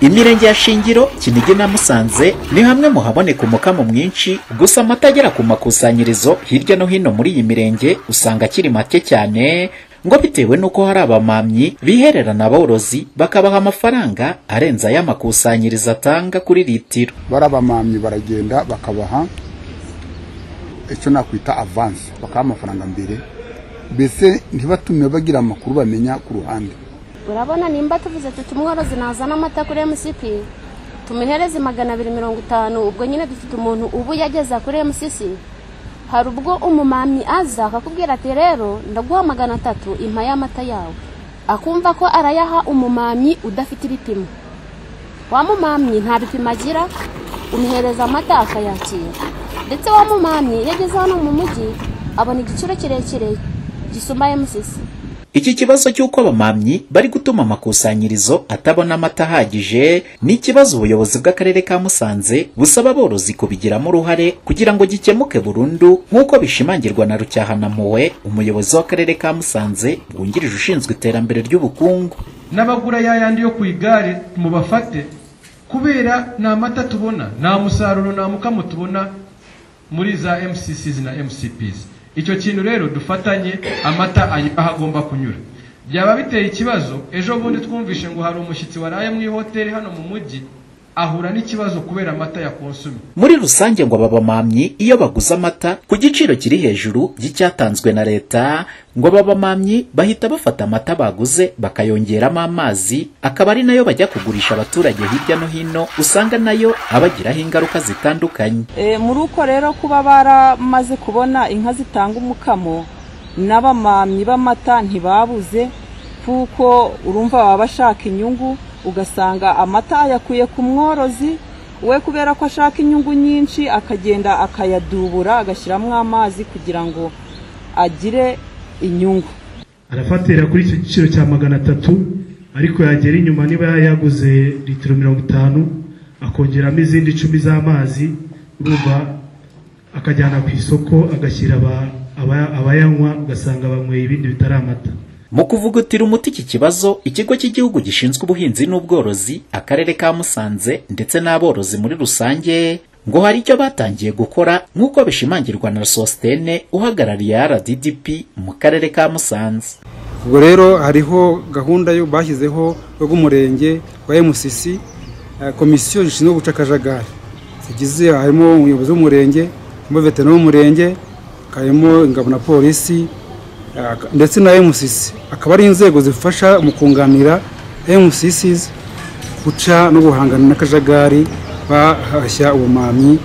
Imirenge ya Shingiro, Kinigi na Musanze ni hamwe mu haboneka umukamo mwinshi, gusa amata agera ku makusanyirizo hirya no hino muri iyi mirenge usanga akiri make cyane ngo bitewe n'uko hari abamamyi bihererana aborozi bakabaha amafaranga arenze ay'amakusanyirizo atanga kuri litiro. barabamamyi baragenda bakabaha icyo nakwita avansi bakaha amafaranga mbere mbese ntibatume bagira amakuru bamenya ku ruhande urabona nimba tuvuze tuti umworozi nazana amata kuri MCP tumuhereze magana abiri mirongo itanu ubwo nyine dufite umuntu ubu yageza kuri MCC hari ubwo umumamyi aza akakubwira ati rero ndaguha magana atatu impa y'amata yawe akumva ko arayaha umumamyi udafite ibipimo wa mumamyi nta bipimo agira umuhereza amata akayakira ndetse wa mumamyi iyo ageze hano mu mujyi abona igiciro kirekire gisumba MCC Iki kibazo cy'uko abamamyi bari gutuma amakusanyirizo atabona amata ahagije ni ikibazo ubuyobozi bw'akarere ka Musanze busaba aborozi kubigiramo uruhare kugira ngo gikemuke burundu nk'uko bishimangirwa na Rucyahanampuhwe umuyobozi w'akarere ka Musanze wungirije ushinzwe iterambere ry'ubukungu n'abagura ya yandi yo ku igare mubafate kubera nta mata tubona nta musaruro nta mukamo tubona muri za mccs na mcps icyo kintu rero dufatanye amata ayo aho agomba kunyura byaba biteye ikibazo ejo bundi twumvishe ngo hari umushyitsi waraye mu ihoteli hano mu mujyi ahura n'ikibazo kubera amata ya konsumi Muri rusange ngo ababamamyi iyo baguze amata ku giciro kiri hejuru y'icyatanzwe na leta ngo ababamamyi bahita bafata amata baguze bakayongeramo amazi akaba ari nayo bajya kugurisha abaturage hirya no hino usanga nayo abagiraho ingaruka zitandukanye. E, muri uko rero kuba baramaze kubona inka zitanga umukamo n'abamamyi b'amata ntibabuze kuko urumva baba bashaka inyungu ugasanga amata yakuye ku mworozi we kubera ko ashaka inyungu nyinshi akagenda akayadubura agashyiramo amazi kugira ngo agire inyungu arafatira kuri icyo giciro cya magana atatu ariko yagera inyuma niba yaguze litiro mirongo itanu akongeramo izindi icumi z'amazi urumva akajyana ku isoko agashyira aba- aba- abayanywa ugasanga banyweye ibindi bitari amata Mu kuvugutira umuti iki kibazo, ikigo cy'igihugu gishinzwe ubuhinzi n'ubworozi, akarere ka Musanze ndetse n'aborozi muri rusange, ngo hari icyo batangiye gukora nk'uko bishimangirwa na Sostene uhagarariye RDDP mu karere ka Musanze. ubwo rero hariho gahunda yo bashyizeho rw'umurenge wa MCC eh, komisiyo zishinzwe guca akajagari zigize harimo umuyobozi w'umurenge harimo veterano w'umurenge harimo ingabo na polisi eh, ndetse na MCC akaba ari inzego zifasha mu kunganira MCCs guca no guhangana n'akajagari bahashya ubumamyi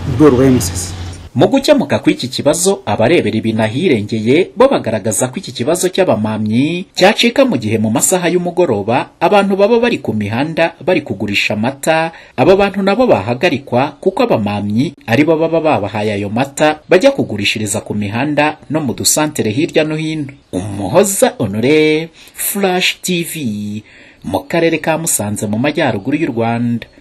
mu rwego rwa MCC Mu gukemuka kw'iki kibazo, abarebera ibintu ahirengeye bo bagaragaza ko iki kibazo cy'abamamyi cyacika mu gihe mu masaha y'umugoroba abantu baba bari ku mihanda bari kugurisha amata, aba bantu nabo bahagarikwa kuko abamamyi ari bo baba babahaye ayo mata bajya kugurishiriza ku mihanda no mu dusantere hirya no hino. Umuhoza Honore, Flash TV, mu karere ka Musanze mu majyaruguru y'u Rwanda.